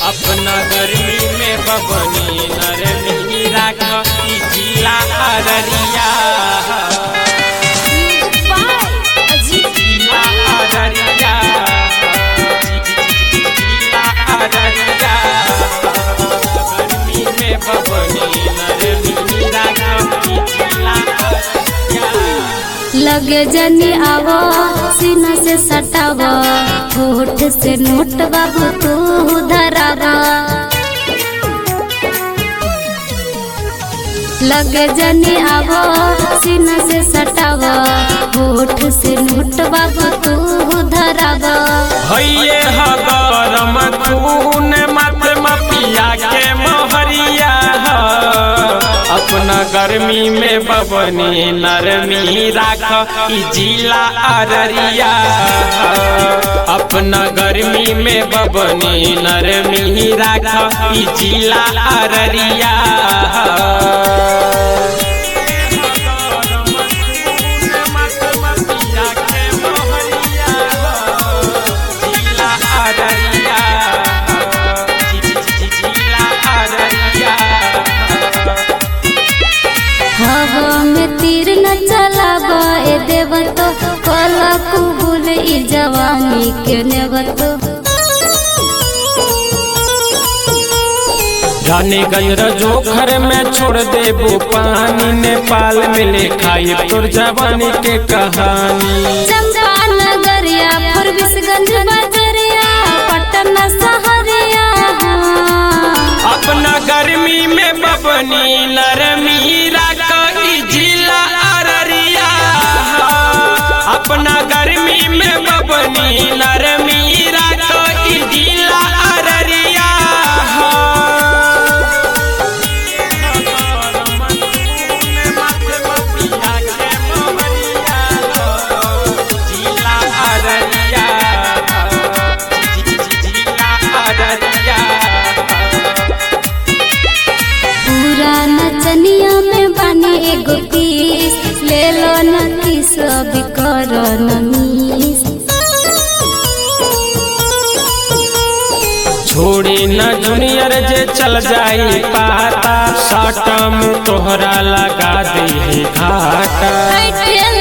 अपना गर्मी में बबनी नरमी राख ई जिला अररिया जिला अररिया जिला अररिया गर्मी में बबनी नरमी राख ई जिला अररिया लगे जनी आवो सीना से सटावा होठ से नोट बाबू तू धरावा लगे जनी आवो सीना से सटावा होठ से नोट बाबू तू धरावा भैये ह गरम खून मत मपिया के मोहरिया ह। अपना गर्मी में बबनी नरमी राख ई जिला अररिया ह। अपना गर्मी में बबनी नरमी राख ई जिला अररिया जिला अररिया जिला अररिया हवा में तीर न चलावा ए देव तो कला कुबुल ई जवानी के नेवतो जाने गंज जोखर में छोड़ देबो पानी नेपाल में लिखाई तोर जवानी के कहानी चंपा नगरिया फरबिसगंज बजरिया पटना सहरिया अपना गर्मी में बबनी नरमी राख ई जिला अररिया अपना गर्मी में बबनी नरमी राख ई जिला अररिया जिला अररिया जिला अररिया पूरा नचनिया में बने एगो पीस ले लो न किस अभी कर नमीस छोड़ी न जूनियर जे चल जाई पाता साटम तोहरा लगा दे घाटा बैठे